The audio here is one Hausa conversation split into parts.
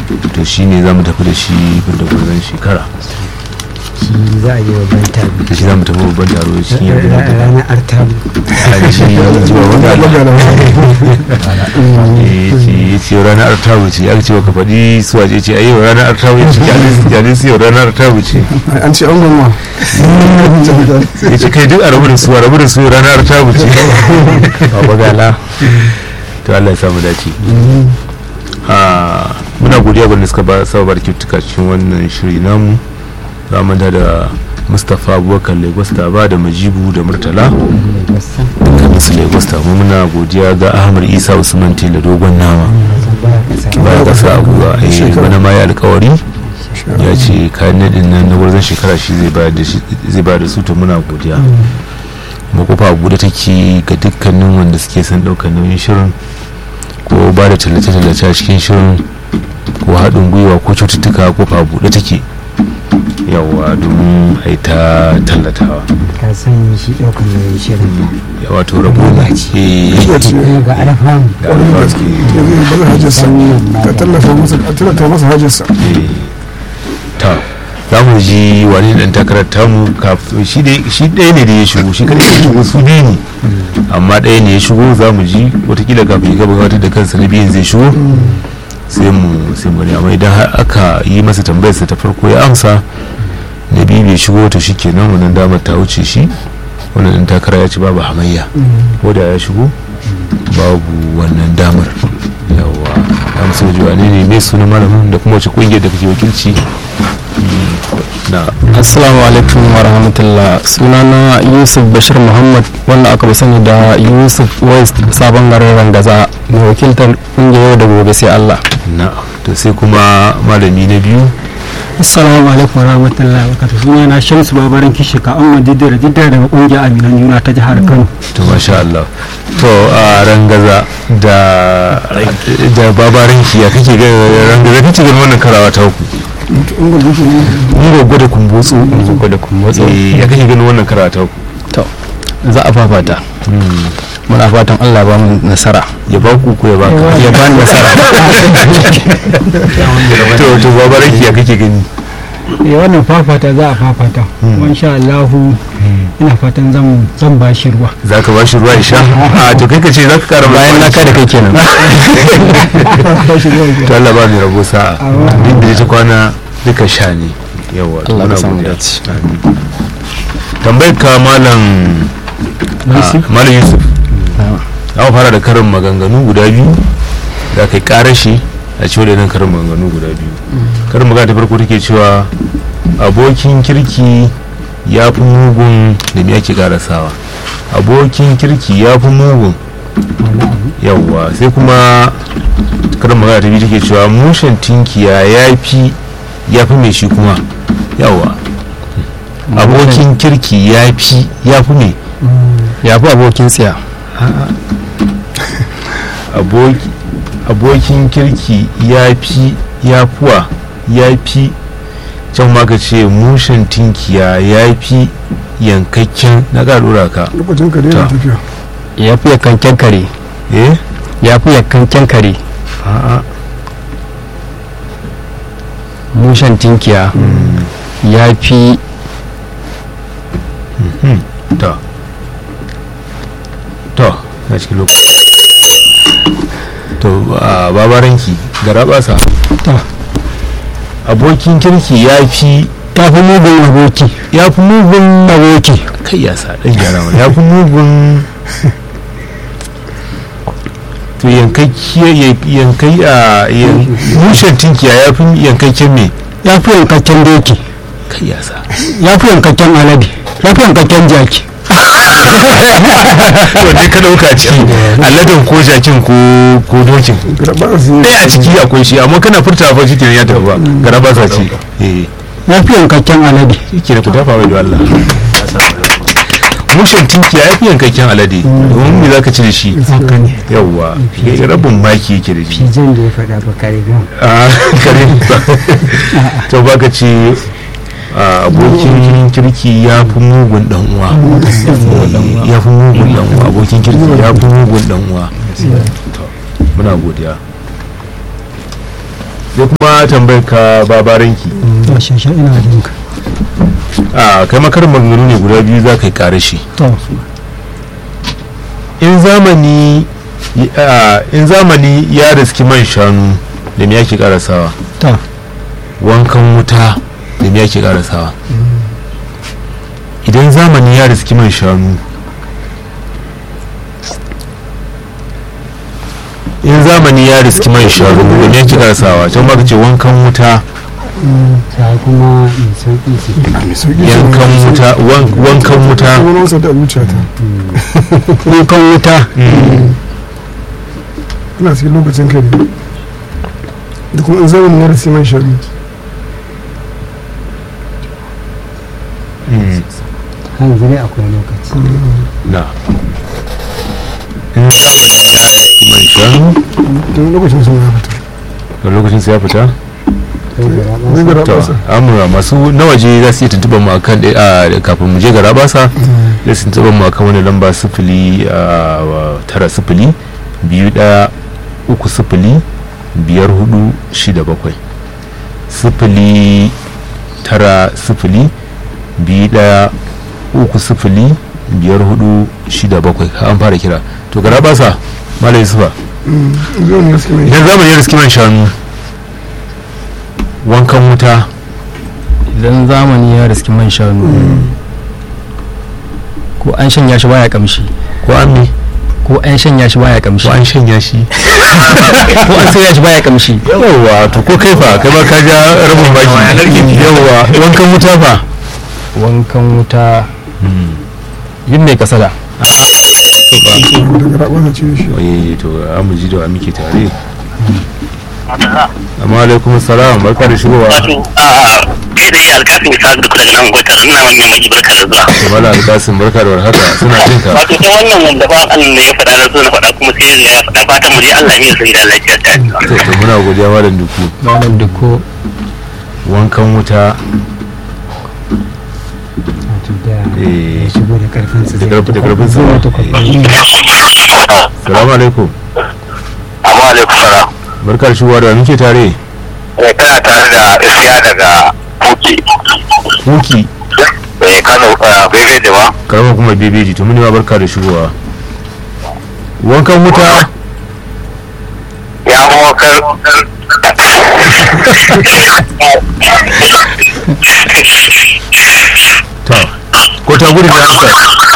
to shi ne za mu tafi da shi da gwarzon shekara shi za a yi wa ban taro da shi za mu tafi babban taro cikin yadda na tafi ranar artabu a ji zuwa wanda ya ce ranar artabu ce aka ce baka faɗi su waje ce ayi ranar artabu ce kyale su yau ranar artabu ce an ce an gama ya ce kai duk a rabu da su a rabu da su ranar artabu ce baba gala to Allah ya samu dace muna godiya ga suka ba saba bar kyautuka cikin wannan shiri namu za mu da mustapha abubakar lagos ta ba da majibu da murtala dukkanin su lagos ta mu muna godiya ga ahmad isa usman tela dogon nama baya kasa a gwiwa eh bana ma ya alkawari ya ce kayan nadin nan na wurin shekara shi zai bayar da su to muna godiya makofa abu da take ga dukkanin wanda suke son ɗaukar nauyin shirin ko ba da tallace-tallace a cikin shirin ko haɗin gwiwa ko cututtuka ko fa buɗe take yawa domin a yi ta tallatawa ka san shi ɗaukar nauyin shirin ya wato rabo ne kuma ga alfamu ga alfawa suke ba hajjarsa ta tallafa masa a tallata masa hajjarsa ta za mu ji wani dan takarar tamu kafin shi ɗaya ne da ya shigo shi kadai ya shigo su biyu ne amma ɗaya ne ya shigo za mu ji watakila kafin ya gaba gabatar da kansa na biyun zai shigo sai mu sai mu amma idan har aka yi masa tambayarsa ta farko ya amsa na biyu bai shigo to shi kenan wannan damar ta wuce shi wannan dan takara ya ci babu hamayya ko da ya shigo babu wannan damar yawa amsa jiwa ne ne mai sunan malamin da kuma wace kungiyar da kake wakilci na assalamu alaikum wa rahmatullah sunana yusuf bashir muhammad wanda aka fi sani da yusuf west sabon garin rangaza mai wakiltar kungiyar yau da gobe sai allah na to sai kuma malami na biyu assalamu alaikum warahmatullahi wabarakatuh suna na shamsu babaran kishi ka amma diddira diddira daga kungiyar aminan juna ta jihar kano to masha Allah to a rangaza da da babaranki ya kake ga rangaza kake ganin wannan karawa ta uku mun goggo da kumbotsu zuko da kumbotso eh ya kake ganin wannan karawa ta uku to za a fafata muna fatan allah ba mu nasara ya ba ku ko ya ba ka ya ba ni nasara to to babaranki ya kake gani eh wannan fafata za a fafata kuma insha Allah ina fatan zan zan ba shi ruwa za ka ba shi ruwa ya sha a to kai ka ce za ka kara bayan na kada kai kenan to Allah ba mai rabo sa'a duk da ta kwana duka sha ne yawa to Allah muna ka samu godiya. dace. Amin. tambayar ka malam ah, malam yusuf za mu fara da karin maganganu guda biyu da kai karashe a ciwo da nan karin maganganu guda biyu karin magana ta farko take cewa abokin kirki ya fi mugun da me ake karasawa abokin kirki ya fi mugun yawwa sai kuma karin magana ta biyu take cewa mushen tinkiya ya fi ya fi mai shi kuma yawwa abokin kirki ya fi ya fi mai ya fi abokin tsiya aboki abokin kirki ya fi ya fuwa ya fi can ma ka ce mushen tinkiya ya fi yankakken na ƙarura ka lokacin ka daina Ta. tafiya ya fi yakanken kare eh ya fi yakanken kare a'a mushen tinkiya ya fi to to na cikin lokaci to a babaranki gara basa abokin kirki ya fi ta fi mugun aboki ya fi mugun aboki kai ya sa ɗan gyara mana ya fi mugun to yankakke yankai a yan- mushen tinkiya ya fi yankakken me ya fi yankakken doki kai ya sa ya fi yankakken alade ya fi yankakken jaki wanne ka ɗauka ciki aladen ko jakin ko ko dokin gaba su ɗaya a ciki akwai shi amma kana furta fa shi kenan ya tafi ba gara ba sa ci eh ya fi yankakken alade shi ke ku tafa mai da Allah mushen tinkiya ya fi yankakken alade domin me za ka ci da shi haka ne yawwa ya rabin maki yake da shi jan da ya faɗa ba kare gan a kare to baka ce a, abokin kirki ya fi mugun dan uwa Eh, ya fi mugun dan uwa abokin kirki ya fi mugun dan uwa To, muna godiya sai kuma kuma tambayar ka babaranki to shashe ina jin ka a kai makarin maganganu ne guda biyu za ka yi ƙare shi to in zamani a, in zamani ya riski man shanu da me yake karasawa to wankan wuta da me yake karasawa idan zamani ya riski man shanu in zamani ya riski man shanu da me yake karasawa can ba ka ce wankan wuta ta kuma mai sauƙi ce mai sauki yankan wuta wan- wankan wuta wani wasa da zuciya ta kukan wuta ina cikin lokacin kare da kuma in zamanin ya rasi man shari Mm, hanzu dai akwai lokaci na in zamani ya riski man shanu don lokacin sun ya fita da lokacin sa ya fita sai da raɓa zai gara to basa amura masu na waje za su iya tuntuɓar mu akan ɗaya a kafin mu je ga rabasa da su tuntuɓar mu akan wani lamba sifili a wa- tara sifili biyu ɗaya uku sifili biyar hudu shida bakwai sifili tara sifili biyu ɗaya uku sifili biyar hudu shida bakwai an fara kira to ga rabasa malai yusufa zai ne gaske mai idan zamani ya riski man shanu wankan wuta idan zamani ya riski man shanu ko an shanya shi baya kamshi ko an me ko an shanya shi baya kamshi ko an shanya shi ko an soya shi baya kamshi yawwa to ko kai fa kai ma ka ja rabin baki yawwa wankan wuta fa wankan wuta yin mai kasada daga rabasa ce shi oye to an mu ji da wa muke tare amma alaikum salam barka da shigowa wato a kai dai alkafin isa duk daga nan gwatar ina wannan mai barka da zuwa to mala alkasim barka da warhaka suna jin ka wato ta wannan wanda ba Allah ne ya faɗa na so na faɗa kuma sai ya faɗa fatan mu dai Allah ne ya sani da lafiya ta to to muna godiya malam duku malam duko wankan wuta wato da eh ya shigo da karfinsa da zai karfi da karfin sa wata kwakwalwa salamu alaikum amma alaikum salam barka da shigowa da wa muke tare eh kana tare da isiya daga Kuki kuki eh Kano bebe da ba karamar kuma bebeji to muni ma barka da shigowa wankan wuta ya mawakar to ko ta gudu da amsa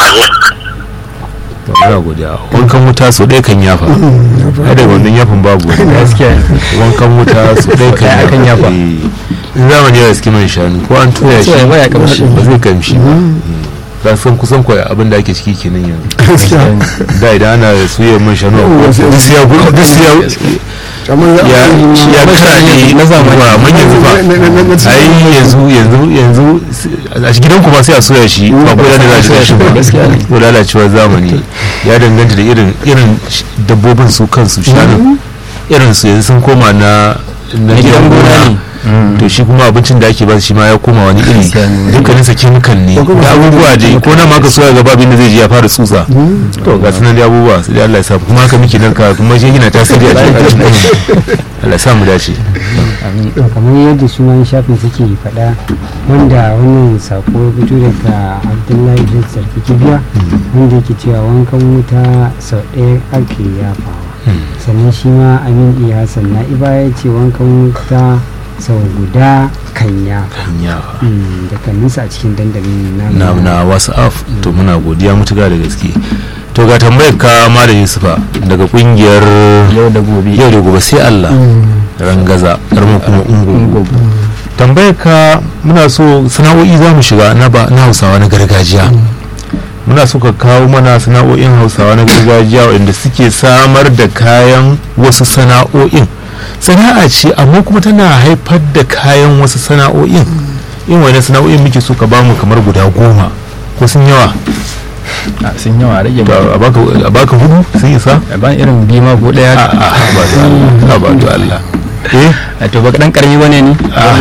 to muna godiya wankan wuta so ɗaya kan yafa ai daga wannan yafin babu gaskiya wankan wuta so ɗaya kan Ɗaya kan yafa. Eh, in zamani ya riski man shanu ko an toya shi Toya baya kamshi. ba zai kamshi ba san kusan kwa abin da ake ciki kenan yanzu gaskiya da idan ana suya man shanu a Wasu- duk sai ya gu- duk sai ya amma ya ya ya karaɗe na zamani ba man yanzu ba na- na- na- na- ai yanzu yanzu yanzu a gidan ku ba sai a soya shi ba ko da za a soya shi ba Gaskiya ne. ko lalacewar zamani ya danganta da irin irin sh- dabbobin su kansu shanu irin su yanzu sun koma na na gidan gona ne to shi kuma abincin da ake ba shi ma ya koma wani iri dukkanin sa chemical ne da abubuwa dai ko na ma ka soya gaba abin da zai ji ya fara tsutsa to ga sunan dai abubuwa sai dai Allah ya sa kuma haka muke narka kuma shi yana tasiri a cikin Allah ya sa mu dace to kamar yadda su ma shafin suke faɗa wanda wannan sako ya fito daga abdullahi da sarki kibiya wanda yake cewa wankan wuta sau ɗaya ake yafawa sannan shi ma amin iya hassan na iba ya ce wankan wuta sau guda kan yafa yawa Mm, da kan nisa a cikin dandalin na na na whatsapp to muna godiya mutuka da gaske to ga tambayar ka malam yusufa daga kungiyar yau da gobe yau da gobe sai Allah rangaza karmu kuma ungo tambayar ka muna so sana'o'i za mu shiga na ba na hausawa na gargajiya muna so ka kawo mana sana'o'in hausawa na gargajiya waɗanda suke samar da kayan wasu sana'o'in sana'a ce amma kuma tana haifar da kayan wasu sana'o'in in wani sana'o'in muke so ka bamu kamar guda goma ko sun yawa a sun yawa rage To, ba a baka- a baka hudu sun isa a ban irin bima ko a daya a ba da Allah ba da Allah eh a to baka dan karami bane ni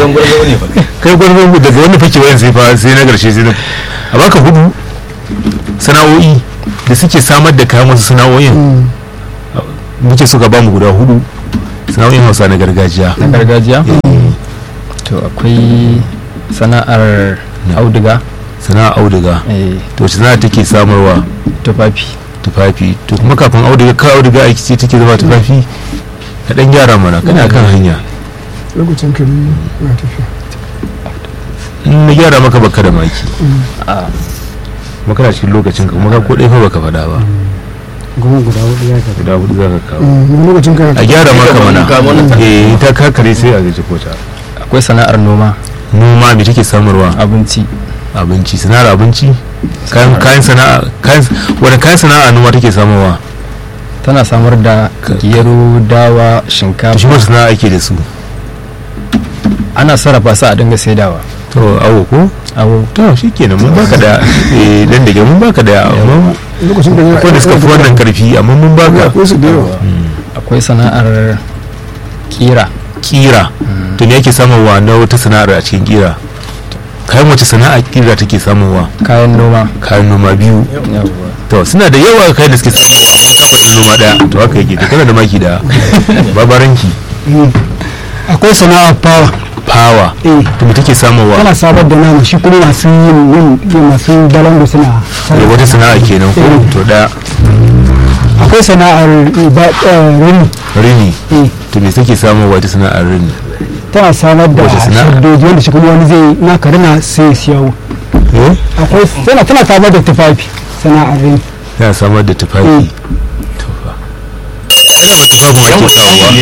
kai gwargwar daga wani fake wayan sai fa sai na karshe sai na a baka hudu sana'o'i da suke samar da kayan wasu sana'o'in muke suka ba mu guda hudu sana'o'in hausa na gargajiya na gargajiya to akwai sana'ar auduga sana'a auduga eh, to wace sana'a take samarwa tufafi tufafi to kuma kafin auduga ka auduga aiki ce take zama tufafi ka dan gyara mana kana kan hanya lokacin kare na tafiya in na gyara maka baka da maki a kuma kana cikin lokacin ka kuma ka ko ɗaya fa baka faɗa ba goma guda hudu ya ka guda hudu za ka kawo Mm, lokacin kana a gyara maka mana eh ta kakare sai a gaji kota akwai sana'ar noma noma me take samarwa abinci abinci sana'ar abinci kayan kayan sana'a kayan wani kayan sana'a noma take samarwa tana samar da gero dawa to shi shinkafa ma sana'a ake da su ana sarrafa su a dinga saidawa to awo ko abu to shikenan mun baka da eh dan da mun baka da amma lokacin da akwai da suka fi wannan karfi amma mun baka akwai su da yawa akwai sana'ar kira kira to me yake samarwa na wata sana'ar a cikin kira kayan wace sana'a kira take samarwa kayan noma kayan noma biyu yawwa to suna da yawa kayan da suke samarwa kamar noma daya to haka yake to kana da maki da babaranki akwai sana'ar fawa power eh to me take samarwa tana sabar da nama shi kuma masu yin yin yin masu balangu suna da wata sana'a kenan ko to daya akwai sana'ar ba rini rini eh to me take samarwa ita sana'ar rini tana samar da Wace sana'a? shaddoji wanda shi kuma wani zai na karina sai ya siyawo eh akwai tana tana samar da tufafi sana'ar rini yana samar da tufafi to fa tufafin ake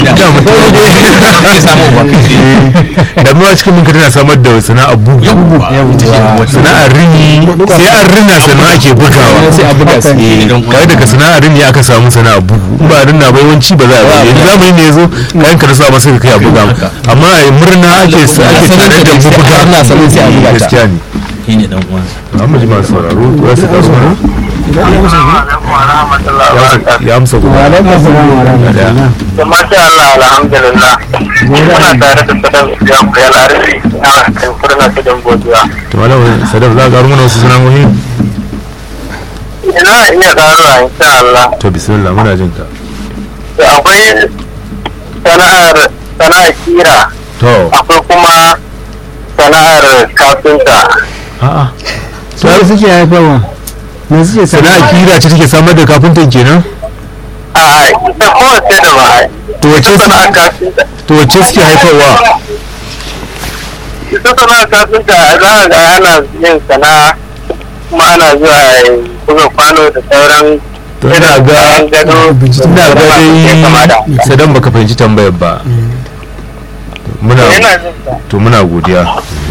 samuwa da ma cikin mun tana samar da sana'ar bugu sana'ar rini sai an rina sannan ake bugawa sai a buga su eh kai daga sana'ar rini aka samu sana'ar bugu in ba rinna bai wanci ba za a yi yanzu zamani ne yazo kayan ka rasa ba sai ka kai a buga amma a murna ake ake tare da buga ana sanin sai a buga ta. gaskiya ne shi ne dan uwansa amma ji masu sauraro za su karu mana ya amsa wa guda alaikum assalam wa rahmatullah da masha Allah alhamdulillah muna tare da sadan ya ku ya larabi a kan furna ta dan godiya to malam sadaf za ka karu mana wasu sana'o'i ina iya karuwa insha Allah to bismillah muna jin ka to akwai sana'ar sana'ar kira to akwai kuma sana'ar kafinta a'a sai suke haifarwa me suke sana'a kira ce take samar da kafintan kenan a ita kowace da ba to wace sana'ar kafinta to wace suke haifarwa ita sana'ar kafinta za a ga ana yin sana'a kuma ana zuwa buga kwano da sauran to ina ga gado ina ga dai sadan baka fahimci tambayar ba muna yana jin sa to muna godiya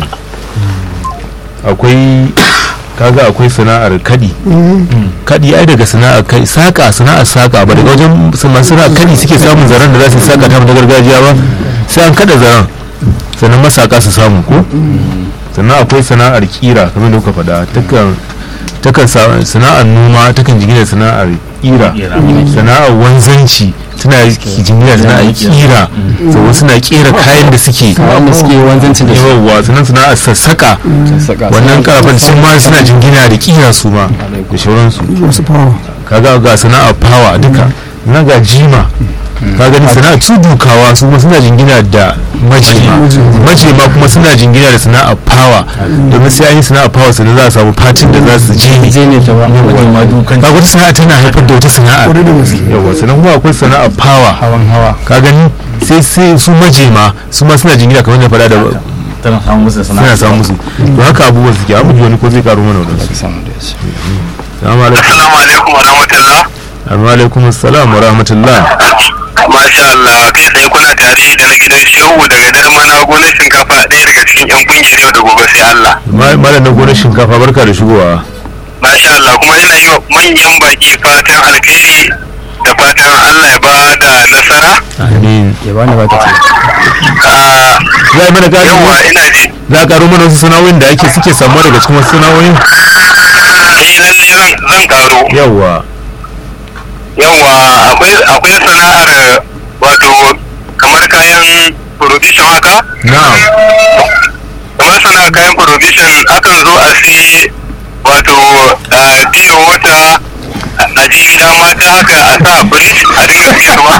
akwai kaga akwai sana'ar kadi kadi ai daga sana'ar kai saka sana'ar saka ba daga wajen masu sana'ar kadi suke samun zaren da za su saka ta na gargajiya ba sai an kada zaren sannan masaka su samu ko sannan akwai sana'ar kira kamar da kuka faɗa takan takan sa- sana'ar noma takan jingina sana'ar kira sana'ar wanzanci tana jingina sana'ar kira saboda suna kera kayan da suke wanda suke wanzancin da su yawwa sannan sana'ar sassaka saka wannan karafan sun ma suna jingina da kira su ma da shauransu masu fawa kaga ga sana'ar fawa duka na ga jima ka gani sana'ar tudukawa su kuma suna jingina da majema majema kuma suna jingina da sana'ar fawa domin sai an yi sana'ar fawa sannan za a samu fatin da za su je ne zai ne ta ba ma dukan ka wata sana'a tana haifar da wata sana'a kwarai da gaske yawa sannan kuma akwai sana'ar fawa hawan hawa ka gani sai sai su majema su ma suna jingina kamar da faɗa da tana samun musu suna sana'a samu musu to haka abubuwan suke amma ji wani ko zai karo mana wadansu samu da shi salamu alaikum assalamu alaikum wa rahmatullah amma alaikum assalam wa rahmatullah Masha Allah kai tsaye kuna tare da na gidan shehu daga darmana gonar shinkafa ɗaya daga cikin 'yan kungiyar yau da gobe sai Allah. Ma- malam na gonar shinkafa barka da shigowa Masha Allah kuma ina yi wa manyan baki fatan alkhairi da fatan Allah ya ba da nasara. amin ya bani ba ta ce Ah, za a mana gari Yawwa ina ji. za a karo mana wasu sana'o'in da ake suke samuwa daga cikin wasu sana'o'in Eh lalle zan zan karo. yawwa Yawwa akwai akwai sana'ar wato kamar kayan provision haka. na'am kamar sana kayan provision akan zo a sai wato a fiye wata a je gida mata haka a sa fridge a dinga siyarwa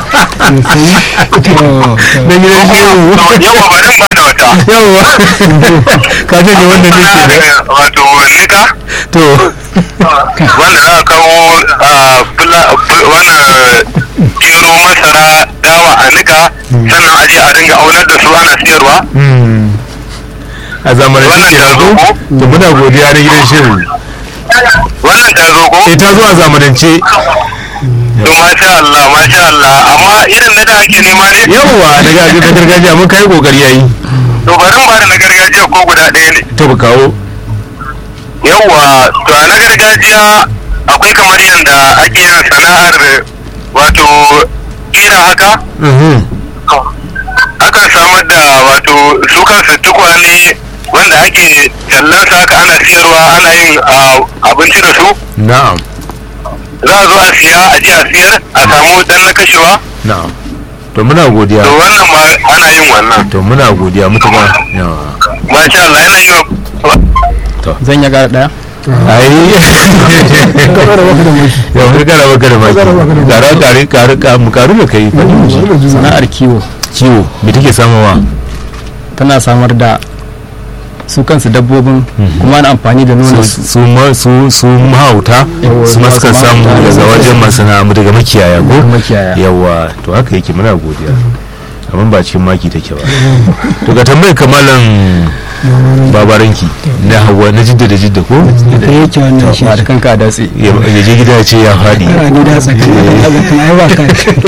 na gidan shehu yawa barin ba da wata yawwa ka ce ne wannan ne ke da wato nika to wanda za a kawo a fula- fu- wannan gero masara dawa a nika sannan a je a dinga aunar da su ana siyarwa hmm. a zamanance Wannan ke ta rago zo ko? to muna godiya na gidan shehu wannan ta zo ko eh ta zo a zamanance to masha Allah masha Allah amma irin na da ake nema ne yawwa na ga- na gargajiya mun kai kokari yayi to barin ba da na gargajiya ko guda ɗaya ne to ba kawo yawwa to a na gargajiya akwai kamar yadda ake yin sana'ar wato kira haka Mhm. akan samar da wato su kansu tukwane wanda ake tallansa haka ana siyarwa ana yin ah, abinci da su na'am za a zo a siya a je a siyar a samu dan na kashewa na'am to muna godiya to wannan ma ana yin wannan to muna godiya mutuka yawa masha Allah yana yi wa zan ya gara daya ai Kamar baka da mai. yau har gara baka da maki Gara baka da maki. gara tare karu ka mu karu da kai fadi mu ji sana'ar kiwo ciwo me take samawa tana samar da su kansu dabbobin kuma ana amfani da nono su su ma su su mahauta Yawa, su ma suka masu samu mahauta da daga su- wajen masana'antu daga makiyaya ko makiyaya yawa to haka yake muna godiya amma ba cikin maki take ba to ga tambayar kamalan babaranki na hawa na jidda da jidda ko da yake wannan shi ba da kanka a datse ya ya je gida ya ce ya faɗi kara ni da tsakanin abokan ai ba ka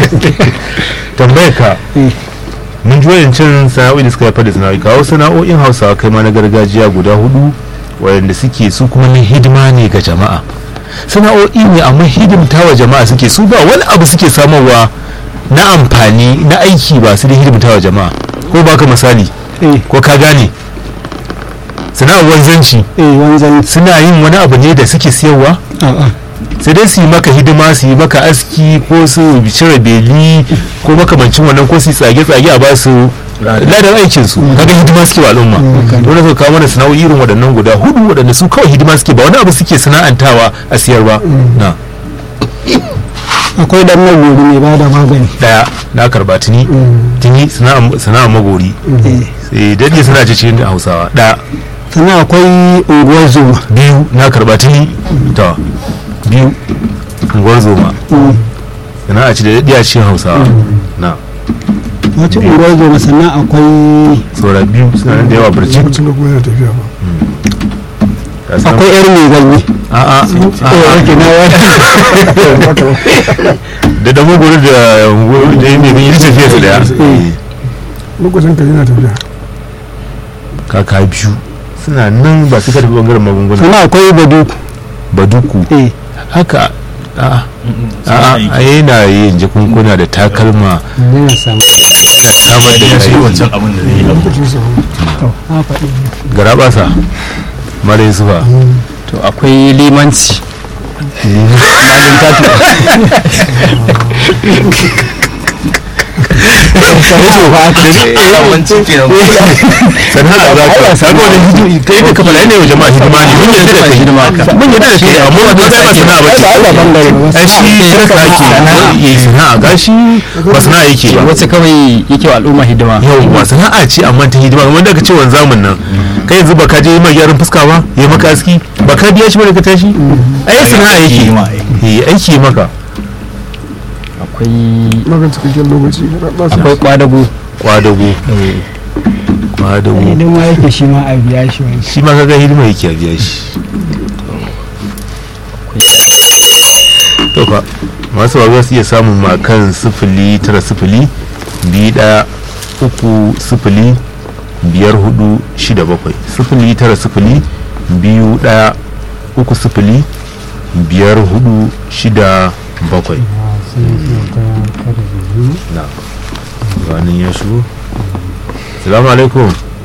tambayar ka Eh. mun ji wayancin sana'o'i da suka haifar da sana'o'i kawo sana'o'in hausawa kai ma na gargajiya guda hudu wayanda suke su kuma na hidima ne ga jama'a sana'o'i ne amma hidimta wa jama'a suke su ba wani abu suke samarwa na amfani na aiki ba su da hidimta wa jama'a ko baka misali eh ko ka gane sana'ar wanzanci eh wanzan suna yin wani abu ne da suke siyarwa a'a sai dai su yi maka hidima su yi maka aski ko su cire beli ko makamancin wannan ko su yi tsage-tsage a ba su ladan aikin su kaga hidima suke wa al'umma dole su kawo mana sana'o'i irin waɗannan guda hudu waɗanda su kawai hidima suke ba wani abu suke sana'antawa a siyar ba na akwai dan magori mai bada magani daya na karba tuni tuni sana'a sana'a magori eh sai dade suna ce cikin hausawa daya sannan akwai unguwar zoma biyu na karba tuni ta biyu unguwar zoma sana'a ce da dade a cikin hausawa na wata unguwar zoma sannan akwai saura biyu suna nan da yawa birci Lokacin da kuma yana tafiya ba. akwai yar mai ganye a'a eh na da da magoro da da yi mai yi tafiya su daya Lokacin ka yana tafiya. kaka biyu suna nan ba su karfi bangaren magunguna sannan akwai baduku baduku eh haka a'a a'a a yana yin jakunkuna da takalma yana samu samar da ya shi kayayyaki wancan abin da zai yi Lokacin sa. a faɗi garabasa mara yusufa to akwai limanci yawancin kenan sana'a za ka sabo da hidima kai da kafa ne wa jama'a hidima ne mun yadda da kai hidima mun yadda da kai amma wanda zai ba sana'a bace ai shi shirka ake yi sana'a gashi ba sana'a yake ba wacce kawai yake wa al'umma hidima yau ba sana'a ce amma ta hidima kamar da ka ce wanzamin nan kai yanzu ba ka je yi mai gyaran fuska ba yi maka aski ba ka biya shi ba da ka tashi ai sana'a yake yi ma, yi aiki maka akwai Maka cikakken lokaci. ba sa- akwai kwadago kwadago kwadago idan ma yake shi ma a biya shi wani shi ma kaga hidima yake a biya shi to fa masu ba za su iya samun ma kan sifili tara sifili biyu ɗaya uku sifili biyar hudu shida bakwai sifili tara sifili biyu ɗaya uku sifili biyar hudu shida bakwai sun yi ta kada da yi na ganin ya shigo salamu alaikum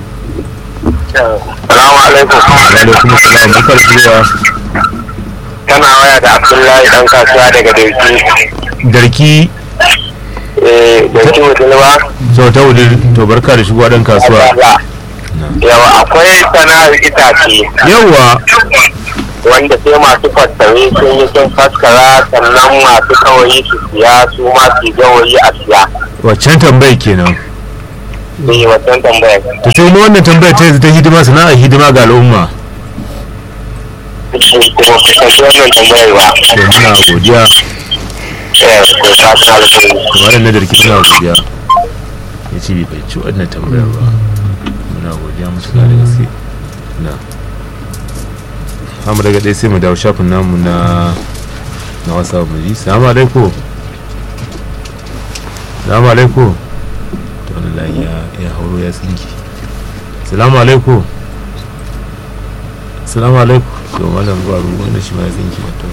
salamu alaikum alaikum salam barkar zuwa kana waya da abdullahi dan kasuwa daga dauki darki eh dauki mutum ba sau ta wudin to barka da shigowa dan kasuwa yawa akwai sana'ar itace yawa wanda sai masu fassare sun yi sun faskara sannan masu kawai su siya su ma su gawayi a siya waccan tambayar kenan sai wancan tambayar to sai mu wannan tambayar ta yanzu ta hidima sana'a hidima ga al'umma shi kuma kusanci wannan tambayar ba to muna godiya eh ko ta ta alƙawari kamar yadda da rikin muna godiya ya ce bai ci wannan tambayar ba muna godiya musu da gaske na amma daga ɗaya sai mu dawo shafin namu na na wasa mu ji salamu alaikum salamu alaikum to wani layi ya ya hauro ya tsinki salamu alaikum salamu alaikum to malam gwaru wanda shi ma ya tsinki wato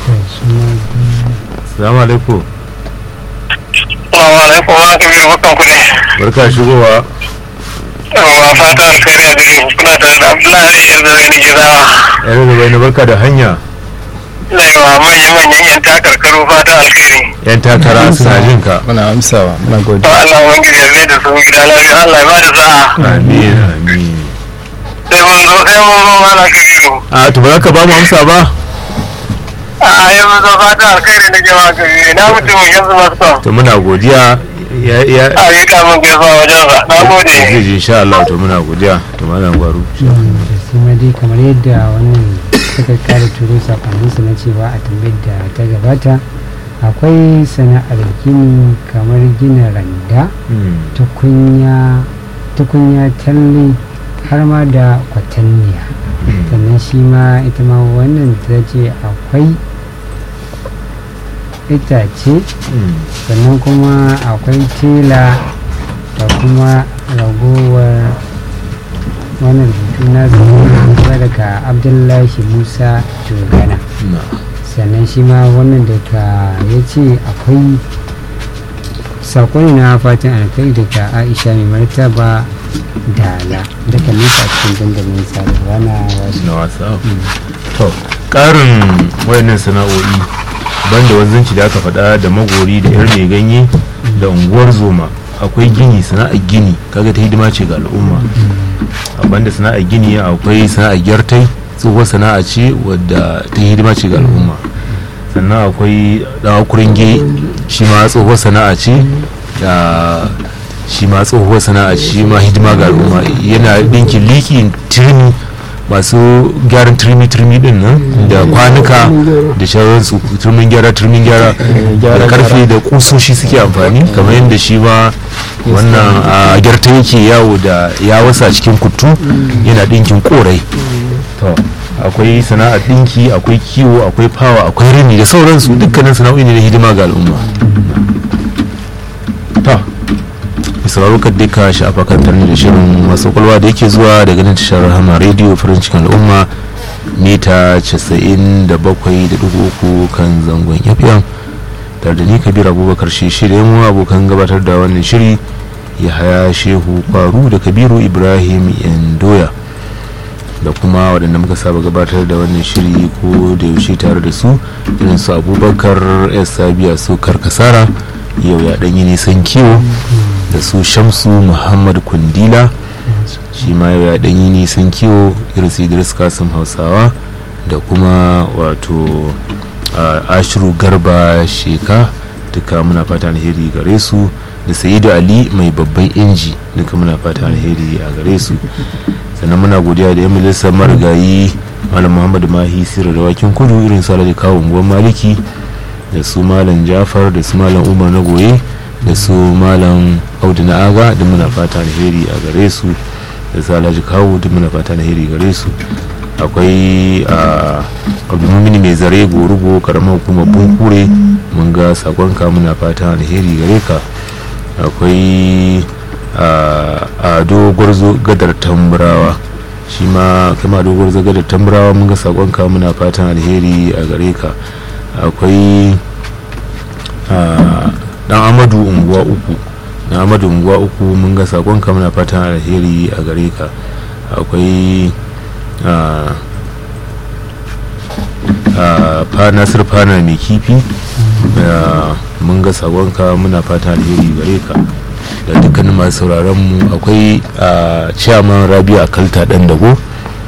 salamu alaikum Assalamu alaikum wa rahmatullahi wa barakatuh barka shigowa wa fata alkhairi a gare ku kuna tare da Abdullahi yar da zai gizawa yare da bai na barka da hanya na yi wa manya-manyan yan takarkaru fata alkhairi yan takara suna jin ka muna amsawa muna to godiya Allah wangiji ya zai da su gida lafiya Allah ya ba da sa'a amin amin sai mun zo sai mun zo mana kabiru a to ba za ka ba mu amsa ba a yanzu zo fata alkhairi na jama'a kabiru na mutum yanzu masu son to muna godiya ya ya a yi kamun gaisuwa wajensa na gode zai ji insha Allah to muna godiya to malam gwaru da su ma dai kamar yadda wannan suka kara turo sakonninsu na cewa a tambayar da ta gabata akwai sana'ar gini kamar gina randa Hmm. tukunya tukunya talle har ma da kwatanniya sannan shi ma ita ma wannan ta ce akwai itace Hmm. sannan kuma akwai tela da kuma ragowar wannan rubutu na zuwa daga abdullahi musa jogana na sannan shi ma wannan daga ya ce akwai sakon na fatan alkai daga aisha mai martaba dala daga nisa cikin dandalin sadarwa na wasu na wasa to karin wayannan sana'o'i banda wanzanci da aka faɗa da magori da yar mai ganye da unguwar zoma akwai gini sana'ar gini kaga ta hidima ce ga al'umma a banda sana'ar gini akwai sana'ar gyartai tsohuwar sana'a ce wadda ta hidima ce ga al'umma sannan akwai dawa kuringe shi ma tsohuwar sana'a ce da shi ma tsohuwar sana'a shi ma hidima ga al'umma yana ɗinkin liki turmi masu gyaran turmi turmi din nan da kwanuka da shawararsu turmin gyara turmin gyara da karfe da kusoshi suke amfani kamar yadda shi ma wannan a gyarta yake yawo da ya wasa cikin kutu yana ɗinkin korai to akwai sana'ar ɗinki akwai kiwo akwai fawa akwai rini da sauransu dukkanin sana'o'i ne na hidima ga al'umma to sauraro ka duka shafa kan tarni da shirin masu kwalwa da yake zuwa daga nan tashar rahama rediyo farin cikin al'umma mita 97.3 kan zangon fm tare da ni kabir abubakar shi shirya mu abokan gabatar da wannan shiri ya haya shehu kwaru da kabiru ibrahim yandoya da kuma waɗanda muka saba gabatar da wannan shiri ko da yaushe tare da su irin su abubakar s sabiya su karkasara yau ya ɗanyi nisan kiwo da su shamsu muhammad kundila shi ma yau ya ɗanyi nisan kiwo irin su idris kasim hausawa da kuma wato a, ashiru garba sheka duka muna fata alheri gare su da sayidu ali mai babban inji duka muna fata alheri a gare su sannan muna godiya da yan majalisar marigayi malam muhammadu mahi sirri da wakin kudu irin su alhaji kawo unguwar maliki da su malam jafar da su malam umar na goye da su malam audu na aga da muna fata alheri a gare su da su alhaji kawo da muna fata alheri gare su akwai a abdulmumini mai zare gorugo karamar hukumar bunkure mun ga sakonka muna fata alheri gare ka akwai a ado gwarzo gadar tamburawa shi ma kama ado gwarzo gadar tamburawa mun ga sakonka muna fatan alheri a gare ka akwai dan amadu unguwa uku dan amadu unguwa uku mun ga sakonka muna fatan alheri a gare ka akwai fa nasir fana mai kifi mun ga sakonka muna fatan alheri gare ka da dukkanin masu sauraron mu akwai a chairman rabia kalta dan dago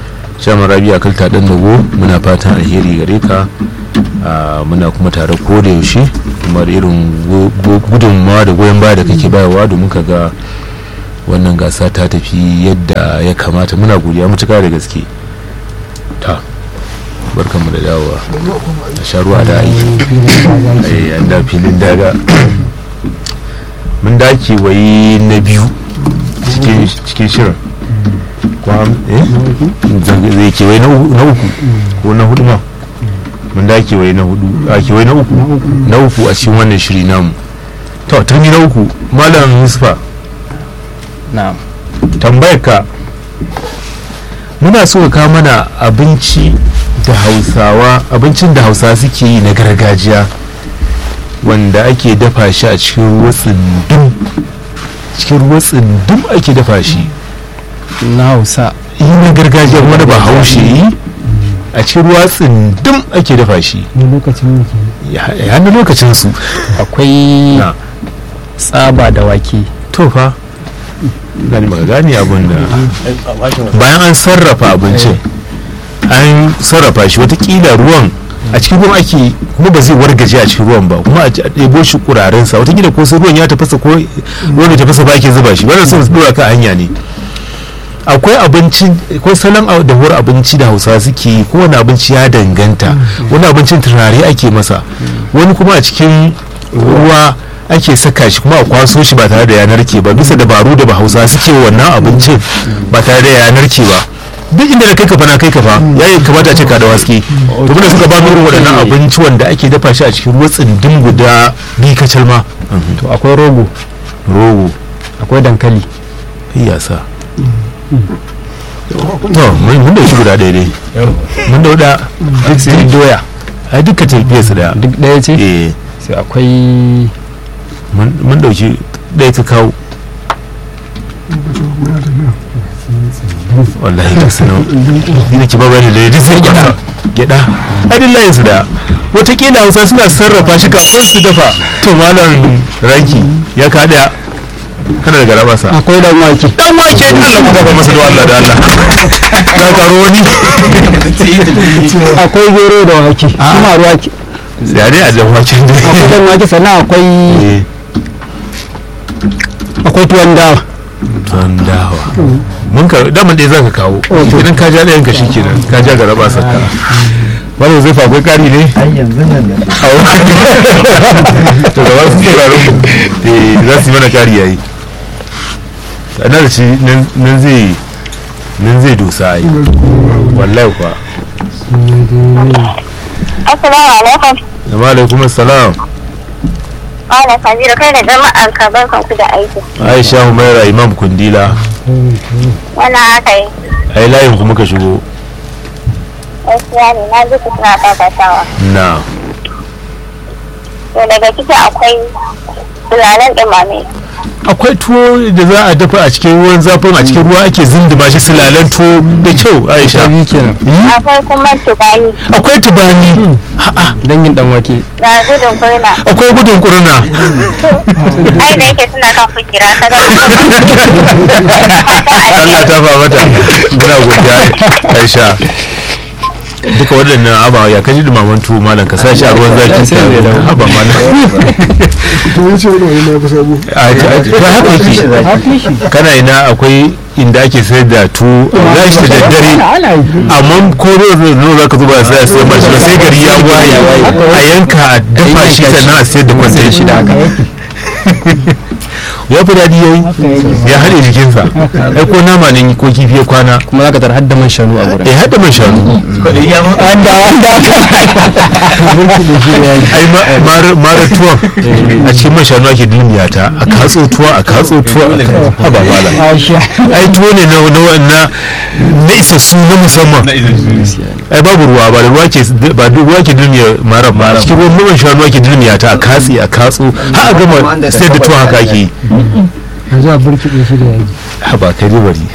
shaman rabi a kalta dan dago muna fatan alheri gare ka Ah, muna kuma tare ko da yaushe kuma da irin go- go- gudunmawa da goyon baya da kake bayarwa domin ka ga wannan gasa ta tafi yadda ya kamata muna godiya mutuka da gaske ta barkanmu da dawowa a sha ruwa da aiki Eh, an da filin daga mun dace wai na biyu cikin cikin shirin Kwa- eh? zai zai ke wai na uku na uku ko na hudu ma mun da ke wai na hudu a ke wai na uku na uku a cikin wannan shiri namu to turmi na uku malam yusufa na'am tambayar ka muna so ka kawo mana abinci da hausawa abincin da hausawa suke yi na gargajiya wanda ake dafa shi a cikin ruwa tsindum cikin ruwa tsindum ake dafa shi na hausa yi na gargajiya wani ba haushe yi a cikin ruwa tsindum ake dafa shi ne lokacin muke ya ya na lokacin su akwai Na. tsaba da wake to fa gani maka gane abin da bayan an sarrafa abincin an sarrafa shi watakila ruwan a cikin ruwan ake kuma ba zai wargaje a cikin ruwan ba kuma a ɗebo shi kurarensa watakila ko sai ruwan ya tafasa ko ruwan da tafasa ba ake zuba shi wannan sun dora ka hanya ne akwai abinci akwai salon a- dahuwar abinci da hausa suke yi kowane abinci ya danganta wani abincin turare ake masa wani kuma a cikin ruwa ake saka shi kuma a kwaso shi ba tare da yanar ke ba bisa dabaru da ba hausa suke wa wannan abincin ba tare da yanar ke ba duk inda da kai kafa na kai kafa ya yi kamata a ce ka da waske to muna suka ba mu irin waɗannan abinci wanda ake dafa shi a cikin ruwa tsindin guda biyu kacal ma to akwai rogo rogo akwai dankali yasa to mun mun dauki guda ɗaya dai mun dauda duk sai doya a duka tafiyar su da duk ɗaya ce eh sai akwai mun mun dauki ɗaya ta kawo wallahi duk sanan ni nake ba bane da duk sai gyada gyada a duk layin su da watakila hausa suna sarrafa shi kafin su dafa to malam raki ya kada kana da garaba sa akwai dan wake dan wake da Allah ku ba masa da Allah da Allah ka karo wani akwai gero da wake kuma ruwa ke ya dai a dan wake akwai dan wake sannan akwai ne akwai tuwon dawa tuwon dawa mun ka daman dai zaka kawo idan ka ja ɗayan ka shikenan ka ja garaba saka wani zai fa akwai ƙari ne to da wasu sauraron mu eh za su yi mana ƙari yayi ana da shi nan nan zai nan zai dosa ai wallahi kuwa Assalamu alaikum. Assalamu alaikum assalam Malam Kabiru kai da jama'ar ka barkan ku da aiki. Aisha Humaira Imam Kundila Wannan haka yi. ai layin ku muka shigo Gaskiya ne na ji ku suna kakatawa. na To daga ciki akwai tulanen ɗumame. akwai tuwo da za a dafa a cikin ruwan zafin a cikin ruwa ake zinduma shi silalen tuwo da kyau Aisha Akwai kuma tubani. akwai tubani dangin dan wake Ga gudun kurna. akwai gudun kurna Ai da yake suna kan fikira ta ga. Allah ta fa mata muna godiya Aisha duka waɗannan aba ya kaji dumaman tuwo malam ka sashi a ruwan zafi Sai zai dawo. haba malam to ya ce wani wani na kusa abu a to haka yake kana ina akwai inda ake sayar da tuwo za shi da daddare ana yi amma ko zai zo za ka zuba sai a sayar mashi ba sai gari ya waye a yanka a dafa shi sannan a sayar da kwantar shi da haka ya fi daɗi yayi ya haɗe jikinsa ai ko nama ne ko kifi ya kwana kuma zaka tar hadda man shanu a gurin eh haɗa man shanu ai ma- mara- mara tuwon a cikin man shanu ake dulmiya ta a katso tuwa a katso tuwa a katso haba mala aisha ai tuwo ne na na wannan na isassu na musamman ai babu ruwa ba da ruwa ke ba da ruwa ke dulmiya mara ba cikin ruwan man shanu ake dulmiya ta a katsi a katso har a gama sai da tuwon haka ake yi yanzu a burkiɗe shi da yaji haba kai dai bari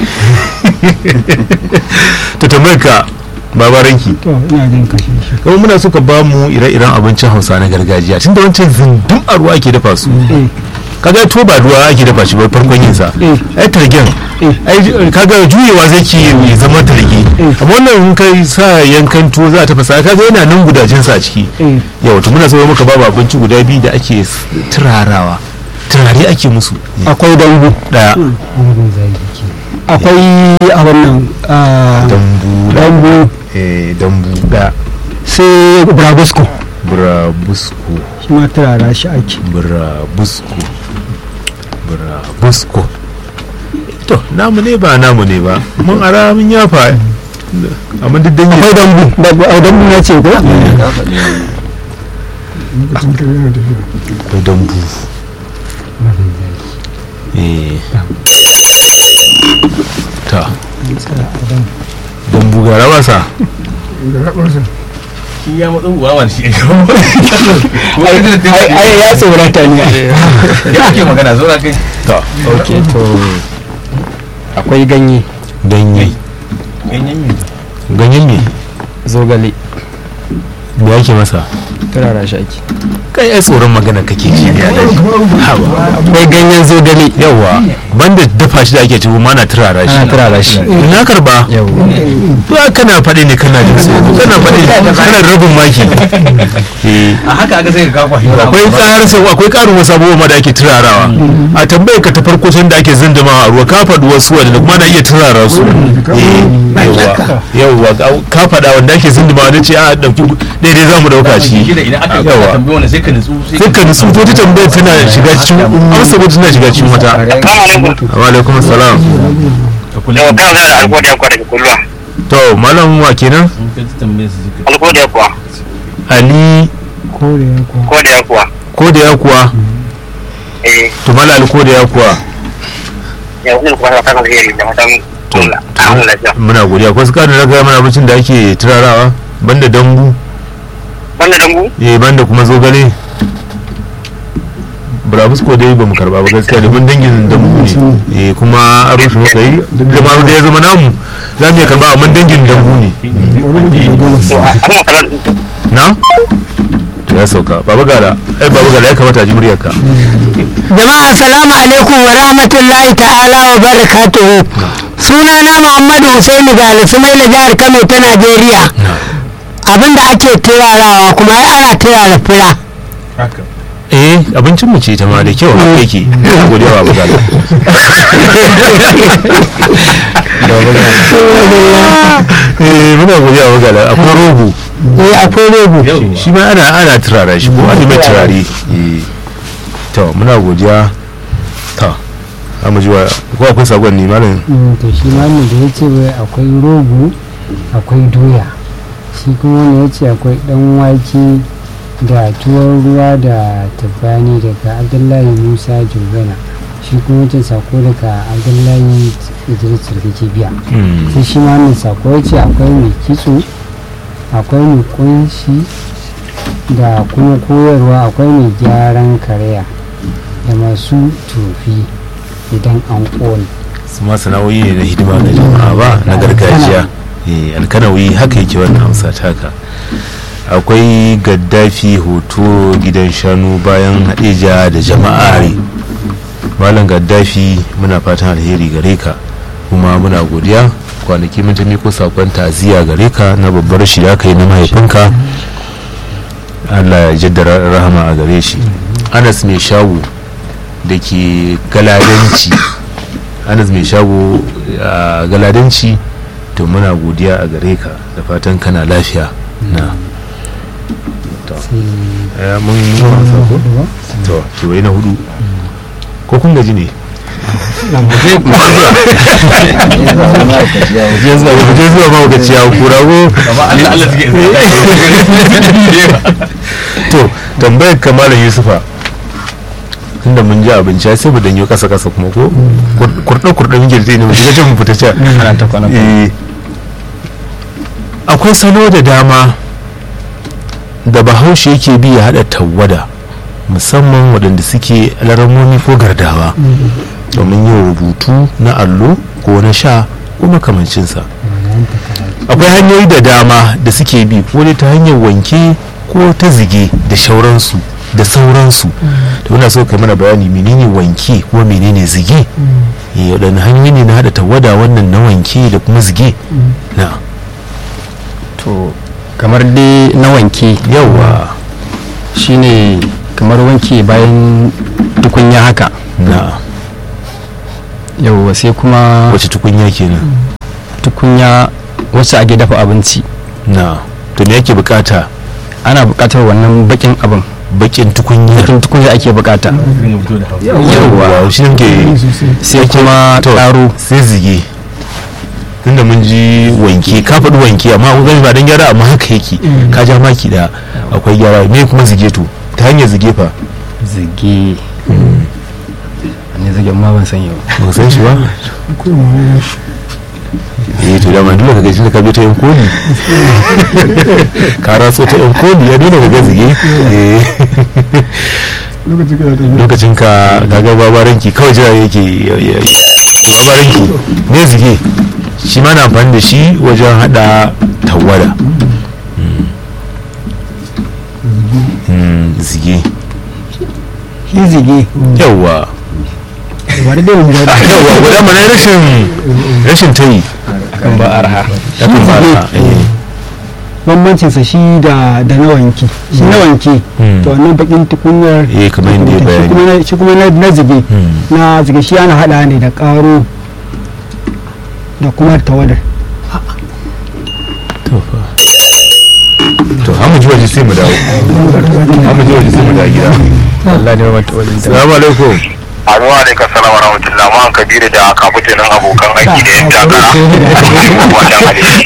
to tambayar ka babaranki to ina jin kashe shi kuma muna so ka ba mu ire-iren abincin hausa na gargajiya tun da wancan zindin a ruwa ake dafa su kaga to ba ruwa ake dafa shi ba farkon yin sa ai targen ai kaga juyewa zai ke ya zama targe amma wannan in kai sa yankan tuwo za a tafasa kaga yana nan gudajen sa a ciki yau to muna so muka babu abinci guda biyu da ake s- turarawa turare ake musu akwai dambu daya Mugun zagi ke. akwai a wannan ah, dambu da dambu eh dambu da sai brabusco burabusko shi ma turara shi ake burabusko burabusko to namu ne ba namu ne ba mun ara mun yafa amma duk dan akwai dambu dambu a dambu na ce ko lokacin kare yana tafiya akwai dambu eh ta dambu ga rabasa da raɓarsa shi ya matsa uwa wani shi ai ya tsorata ne ya ake magana zo kai ta ok to akwai ganye ganye ganyen mi ganyen ne zogale me ake masa turara shi ake kai ai tsoron magana kake ji ne a daji haba akwai ganyen zogale yawa banda dafa shi da ake ciwo mana turara shi ana turara shi na karba yau ba kana faɗi ne kana jin tsoro kana faɗi kana da rabin maki eh a haka aka sai ka kwashi akwai ƙarar sau akwai ƙarin wasu abubuwa ma da ake turarawa a tambayar ka ta farko sun da ake zindima a ruwa ka faɗi wasu wanda kuma na iya turara su eh yawwa yawwa ka faɗa wanda ake zindima wanda ce a ɗauki daidai za mu ɗauka shi shi da idan aka Yawa. ka tambaye wanda sai ka nutsu sai dukkan su to ta tambayar tana shiga cikin amsa ko tana shiga cikin wata Assalamu alaikum. wa alaikum salam Yau kan zai algodiya kuwa daga kulluwa. to malam wa kenan in ka tambaye su sai ka Algodiya kuwa. ali ko da ya kuwa Ko da ya kuwa. ko da ya kuwa Eh, to mala ali ko da ya kuwa ya wani kuma ta kan alheri da matan Allah. Amin lafiya. muna godiya ko su ƙarin raga mana abincin da ake turarawa banda dambu Banda dambu? eh banda kuma zogale brabus ko dai ba mu karba ba gaskiya domin dangin dambu ne eh kuma aro shi muka yi duk da ma da ya zama namu za mu iya karba amma dangin dambu ne To, a kan makarar na to ya sauka baba gala ai baba gala ya kamata a ji muryarka jama'a assalamu alaikum wa rahmatullahi ta'ala wa barakatuhu sunana muhammadu husaini gali sumaila jihar kano ta najeriya abinda ake turarawa kuma ai ana turara fura haka eh abincin mu ce ta ma da kyau haka yake ina godiya baba gala eh muna godiya baba gala akwai rogo eh akwai rogo shi ma ana ana turara shi ko ana mai turare eh to muna godiya to amma ji wa ko akwai sakon ne malam Mm, to shi ma ne da ya ce wai akwai rogo akwai doya shi kuma wanda ya ce akwai dan wake da tuwon ruwa da tabbani daga abdullahi musa jogana shi kuma wancan sako daga abdullahi idris sarki biya Mm. sai shi ma wannan sako ya ce akwai mai kitso akwai mai kunshi da kuma koyarwa akwai mai gyaran karaya da masu tofi idan an ƙone su ma sana'o'i ne na hidima ga jama'a ba na gargajiya eh alkanawi haka yake wannan amsa taka akwai gaddafi hoto gidan shanu bayan hadeja da jama'are malam gaddafi muna fatan alheri gare ka kuma muna godiya kwanaki mun ta miko sakon taziya gare ka na babbar shi da aka yi na mahaifinka allah ya jaddara rahama a gare shi anas mai shago da ke galadanci anas mai shago a galadanci to muna godiya a gare ka da fatan kana lafiya na to eh, mun mun gama sako to to wai na hudu ko kun gaji ne je zuwa je zuwa ma ga ciyawa kurago amma Allah Allah suke to tambayar kamar yusufa tunda mun ji abinci sai mu danyo kasa kasa kuma ko kurɗe kurɗe muke da ne mu shiga can mu fita can ana ta kwana Eh, akwai salo da dama da bahaushe yake bi ya haɗa tawwada musamman waɗanda suke alaramomi ko gardawa domin yin rubutu na allo ko na sha ko makamancinsa akwai hanyoyi da dama da suke bi ko dai ta hanyar wanke ko ta zige da shauransu da sauransu to ina so kai mana bayani menene wanke kuma menene zige eh waɗanne hanyoyi ne na haɗa tawada wannan na wanke da kuma zige na to kamar dai na wanke yawa shine kamar wanke bayan tukunya haka na yauwa sai kuma wace tukunya kenan tukunya wacce ake dafa abinci na to me yake bukata ana buƙatar wannan bakin abin bakin tukunya bakin tukunya ake buƙata yawa shi ne ke sai kuma to ƙaro sai zige tunda mun ji wanke ka faɗi wanke amma kun gani ba dan gyara amma haka yake ka ja maki da akwai gyara me kuma zige to ta hanyar zige fa zige ne zige ma ban san yau ba san shi ba eh to da ma dole ka gaji da ka bi ta yan koli ka raso ta yan koli ya dole ka ga zige eh lokacin kana tafiya lokacin ka kaga babaranki kawai jira yake ya- ya- ya- babaranki ne zige shi ma na amfani da shi wajen hada tawada Mm, zige shi zige yawwa bari da mu da yawwa guda mana rashin rashin tayi kan ba arha yakan ba ta eh bambancin sa shi da da na wanki shi na wanki Mm. to wannan bakin tukunyar eh kamar yadda ya shi bayani kuma na- shi kuma na na zige Mm. na zige shi ana hada ne da karo da kuma tawadar to fa to hamu ji waje sai mu dawo hamu ji waje sai mu dawo gida Allah ne mata wajen ta assalamu alaikum Azuwa alaikum salam wa rahmatullah ma kabiru da kafutanin abokan aiki da yan takara. Wannan hadisi.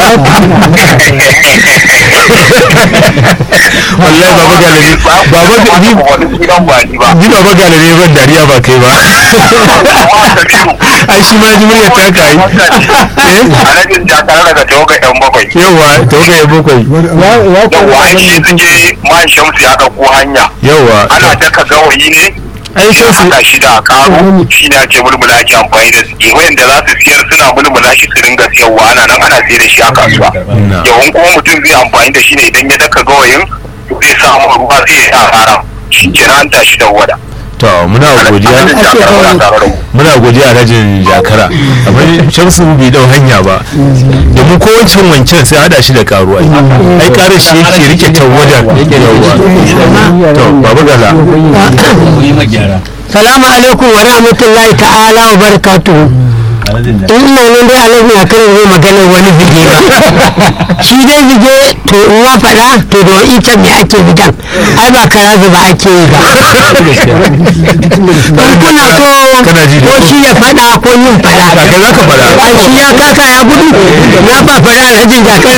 wallahi baba galare baba ga- ni wani sunan ba ni ba. ni baba galare ban dariya ba kai ba Amma kabiru. ai shi ma ji muryar ta kai eh Alhajin jakara daga tawagar yan bakwai. yawa to ga yabo kai ya ya Yawwa ai shi suke man shamsu ya ɗauko hanya. yawa Ana daka gawayi ne ai sai su haɗa shi da karo shi ne ake mulmula ake amfani da su wayanda za su siyar suna mulmula shi su ringa siyarwa ana nan ana siyar da shi a kasuwa Na. yawan kuma mutum zai amfani da shi ne idan ya daka gawayin zai samu ruwa sai ya sa haram shi kenan an tashi da wada to muna godiya Alhajin jakara muna tare da mu. muna godiya alhajin jakara amma shamsu bai dau hanya ba da mu kowancin wancan sai hada shi da karuwa ai karar shi yake rike tawada yawa to baba gala yi magyara salamu alaikum wa rahmatullahi ta'ala wa barakatuhu alhajin da in ina nan dai alaji a kan zai maganar wani zige ba shi dai zige to in ya faɗa to da ita me ake zigan ai ba kara zuba ake yi ba in kuna so Kana ji da ko ku? shi ya faɗa ko yin faɗa kai za ka faɗa ai shi ya kasa ya gudu na ba faɗa alhajin jakar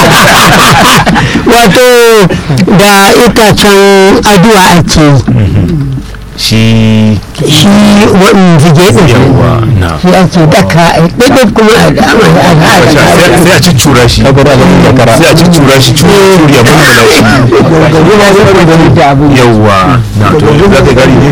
wato da itacen aduwa ake yi shi shi wa'in zige ɗin yawa na shi ake daka a ɗaiɗai kuma a dama da aka sai sai a ciccura shi sai a ciccura shi curi ya mulmula shi yawa na to yanzu za ka gari ne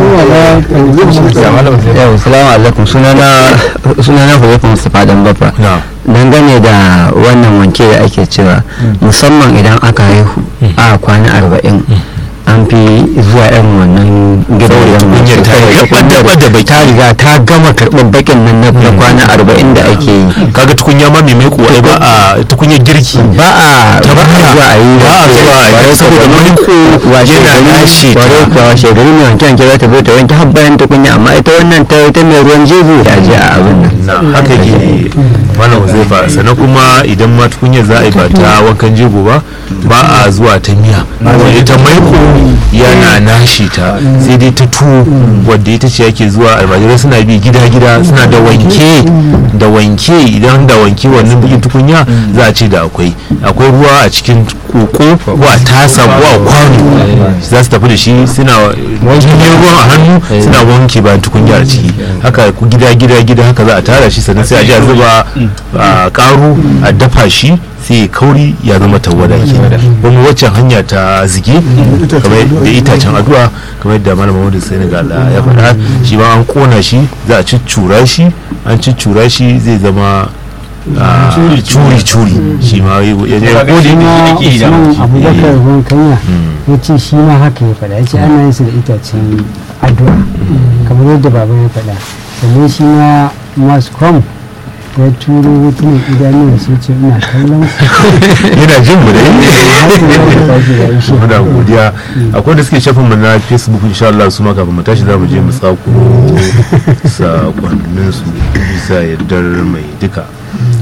yau salamu alaikum sunana sunana Huzaifu Mustapha dan Baffa na dangane da wannan wanke da ake cewa musamman idan aka haihu a kwana arba'in an fi zuwa irin wannan gidajen tukunyar ta yi gaba da baki. ta riga ta gama karɓar bakin nan na na kwana arba'in da ake yi kaga tukunya ma mai maiko ai ba a tukunyar girki ba a Ta ba a baka. zuwa a yi Ba a zuwa a yi, Kwarai saboda kuwa, maiko washe yana gari- lashe ta. kwarai kuwa washe gari mai wanke wanke za ta zo ta wanke har bayan tukunya amma ita wannan ta ta mai ruwan jeji ta je a abin nan na haka ke malam Huzaifa sannan kuma idan ma tukunyar za a yi ba ta wankan jego ba ba a zuwa ta miya ita maiko yana nashi ta sai dai ta tuwo wadda ita ce ake zuwa almajirai suna bi gida gida suna da wanke da wanke idan da wanke wannan bikin tukunya za a ce da akwai akwai ruwa a cikin koko ko a tasa ko a kwano za su tafi da shi suna wanke ruwan a hannu suna wanke bayan tukunya a ciki haka ku gida gida gida haka za a tara shi sannan sai a ji a zuba a karu a dafa shi sai ya kauri ya zama tawada ke wani waccan hanya ta zige kamar da itacen addu'a kamar yadda malam Muhammadu Senegal ya faɗa shi ma an kona shi za a ciccura shi an ciccura shi zai zama ah, curi curi shi ma ya je Kaga ko shi da ma yake ake yi da usman mutum. abubakar ruwan kanya Mm. ya ce shi ma haka ya faɗa ya ce ana yin su da itacen addu'a kamar yadda baba ya faɗa sannan shi ma mascom ya turo hotunan idanuwa sai ce ina kallon ku yana jin mu Har da yau da tashi da shi. muna godiya akwai da suke shafin mu na facebook insha Allah su ma kafin mu tashi za mu je mu tsako sakonnin su bisa yardar mai duka